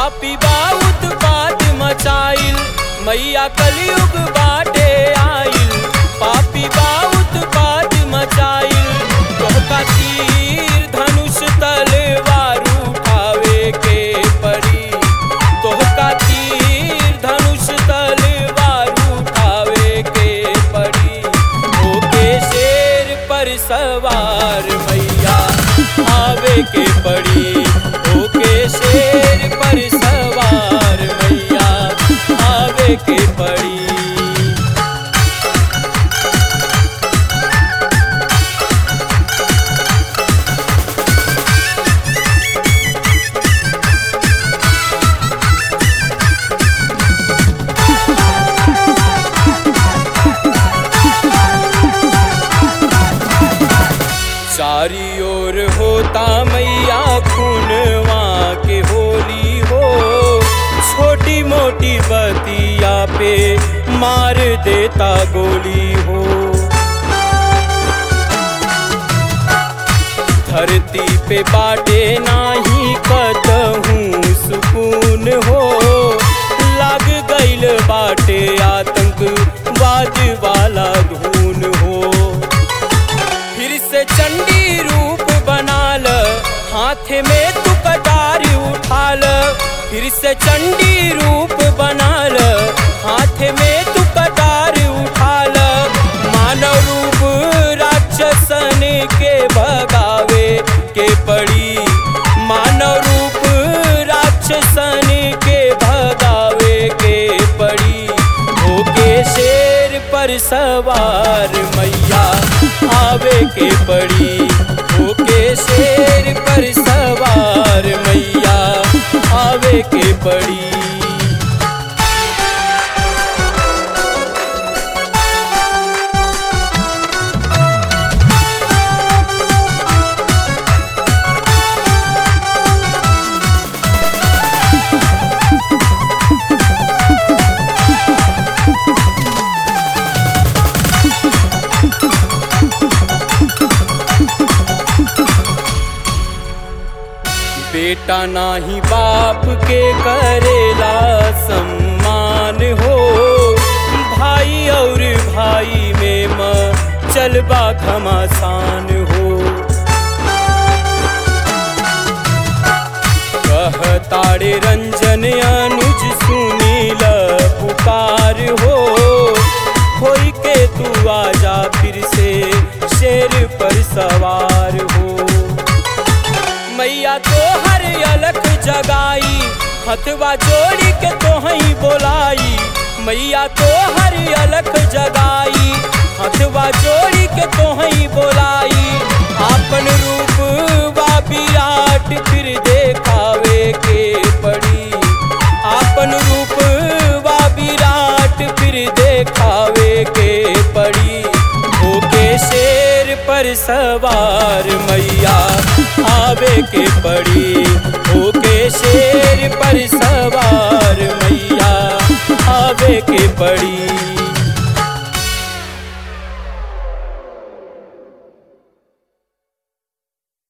पापी बाउत पात मचाइल मैया कलयुग बाटे आइल पापी बाउत पात मचाइल तोहका तीर धनुष तलवार उठावे के पड़ी तोहका तीर धनुष तलवार उठावे के पड़ी ओके शेर पर सवार मैया आवे के पड़ी ओके शेर पर सवार मैया आवे के पड़ी चारी ओर होता मैया खूनवा के होली हो छोटी मोटी बतिया पे मार देता गोली हो धरती पे बाटे नाही कतहूँ सुकून हो लाग गईल बाटे आतंकवाद वाला धून हो फिर से चंडी रूप बनाल हाथ में तू कटार उठाल फिर से चंडी रूप बनाल हाथ में तू कटार उठाल मानव रूप राक्षसन के भगावे के पड़ी मानव रूप राक्षसन के भगावे के पड़ी ओके शेर पर सवार मैया आवे के पड़ी ओके शेर पर सवार मैया आवे के पड़ी बेटा नाही बाप के करेला सम्मान हो भाई और भाई में म चलबा घमासान हो कहताड़े रंजन अनुज सुनील पुकार हो होई के तू आजा फिर से शेर पर सवार हो मैया तो हर अलख जगाई हथवा जोड़ी के तो ही बोलाई मैया तो हर अलख जगाई हथवा जोड़ी के तो ही बोलाई आपन रूप बा विराट फिर देखावे के पड़ी आपन रूप बा विराट फिर देखावे के पड़ी ओके शेर पर सवार मैया आवे के पड़ी ओके शेर पर